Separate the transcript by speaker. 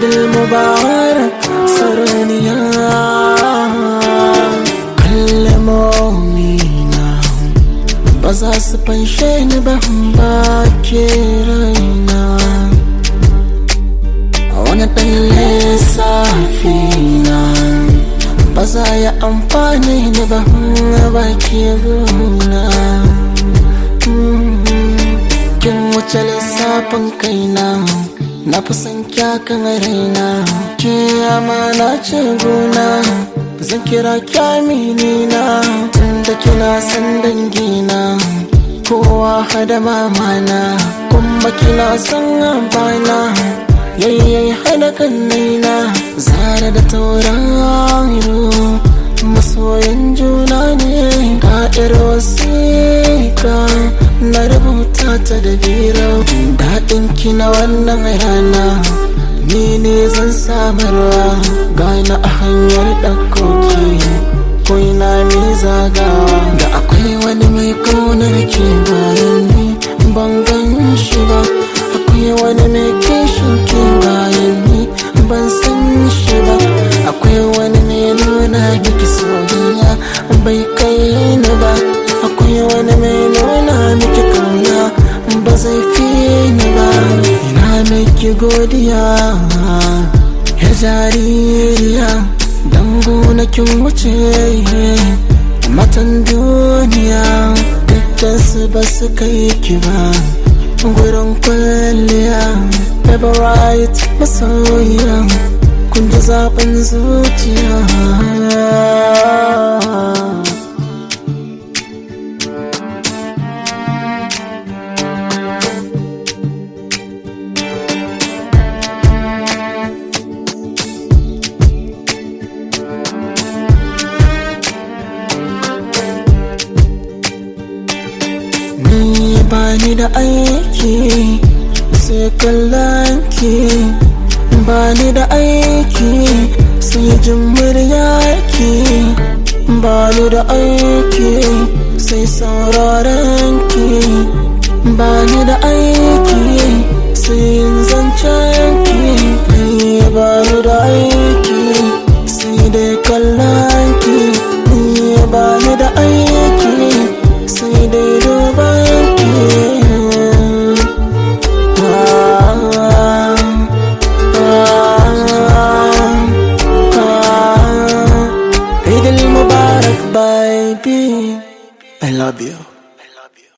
Speaker 1: idil mubarak saraniya kalmomina ba za su fanshe ni ba ba ke raina wani ɗan lissafi na ba za ya amfani ni ba ba ke gona kin wuce lissafin kaina na fi son kyakan raina ke amana ce gona zan kira kyamini na tunda kina san dangina kowa hada mamana kuma kina son abana yayyai hada kannaina zara da tauraro masoyan juna ne ka'ir wasiƙa na rubuta ta da biro daɗin ki na wannan rana ni ne zan samarwa gana a hanyar ɗaukoki ko ina mai zagawa da akwai wani mai kaunar ke bayan ni ban gan shi ba akwai wani mai kishin ke bayan ni ban san shi ba akwai wani mai nuna miki soyayya bai kai ni ba akwai wani mai nuna miki kauna ba zai fi ni ba ina miki godiya ya jaririya dango na kin wuce matan duniya dukkan su ba su kai ki ba gurin kwalliya favorite masoyiya kun ji zaɓin zuciya Ni bani da aiki sai kallon ki bani da aiki sai jin muryarki bani da aiki sai sauraron ki bani da aiki sai yin zancen ki ni bani da aiki sai dai kallon ki ni bani da aiki sai dai duban ki Eid al Mubarak baby I love you